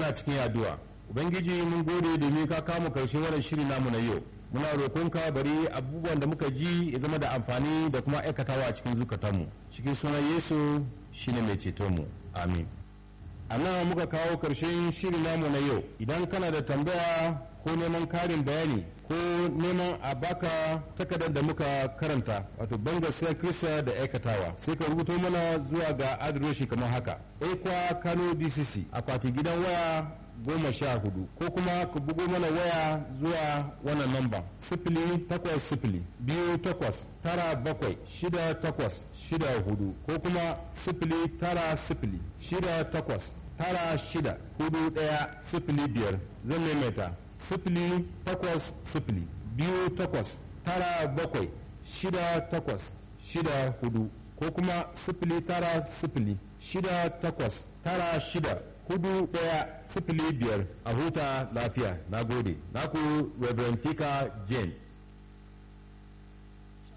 mana cikin addu'a ubangiji mun gode domin ka kama karshe wannan shiri namu na yau muna roƙonka bari abubuwan da muka ji ya zama da amfani da kuma aikatawa a cikin zukatanmu cikin sunan yesu shine mai cetonmu amin a nan muka kawo karshen shiri namu na yau idan kana da tambaya ko neman karin bayani ko neman a baka takardar da muka karanta wato banga sai kirista da aikatawa sai ka rubuto mana zuwa ga adireshi kamar haka ekwa kano dcc akwati gidan waya goma sha hudu ko kuma ku bugo mana waya zuwa wannan namba sifili takwas sifili biyu takwas tara bakwai shida takwas shida hudu ko kuma sifili tara sifili shida takwas tara shida hudu daya sifili biyar zan maimaita sifili takwas sifili biyu takwas tara bakwai shida takwas shida hudu ko kuma sifili tara sifili shida takwas tara shida hudu daya sifili biyar a huta lafiya na gode naku reverend fika jane